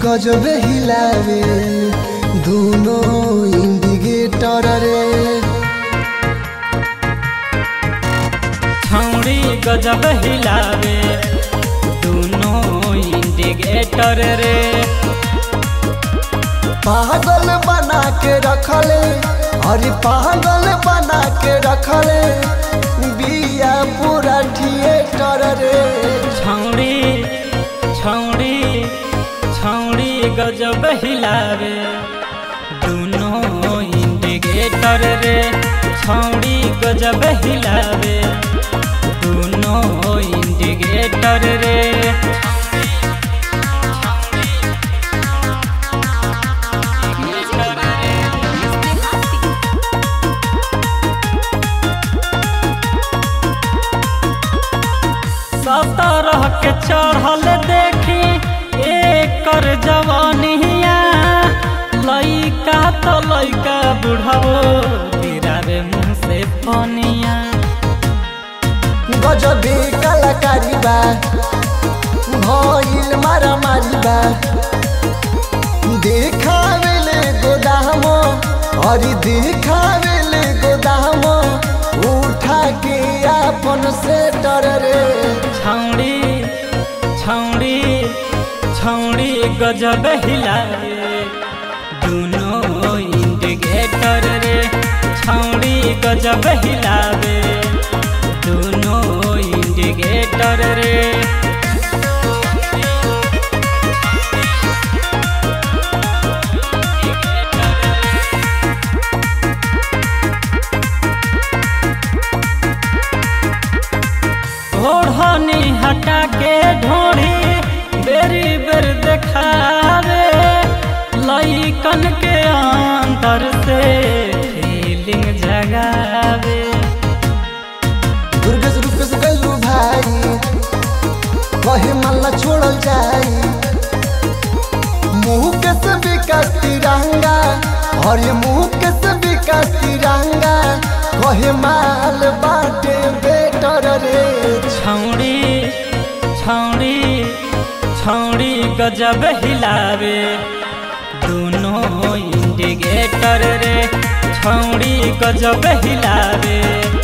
गजब हिलावे दोनों इंडिकेटर रे छौड़ी गजब हिलावे दोनों इंडिकेटर रे पागल बना के रखले अरे पागल बना के रखले बिया पूरा थिएटर रे छौड़ी छौड़ी छौड़ी गजब हिलावे दोनों इंडिकेटर रे छौड़ी गजब हिलावे दोनों इंडिकेटर रे सतरह के चढ़ल देखी एकर जवानिया लइका तो लइका बुढ़ाओ गिरावे मुँह से पनिया गजबे कलाकारी बा भइल मारा मारी बा देखावेले गोदाम अरे देखावेले गोदाम उठा के अपन सेटर रे छौड़ी छौड़ी छौड़ी गजब हिलावे दोनों इंडिकेटर रे छौड़ी गजब हिलावे दोनों इंडिकेटर रे ओढ़नी हटा के ढोढ़ी बेरी बेर देखावे लइकन के अंदर से फीलिंग जगावे दुर्गेश रूपेश गलू भाई कहे मल्ला छोड़ल जाई मुंह के से विकास तिरंगा और ये मुंह के से विकास तिरंगा कहे माल बाटे बेटर रे छौड़ी छौड़ी छौड़ी गजब हिलावे दोनों इंडिकेटर रे छौड़ी गजब हिलावे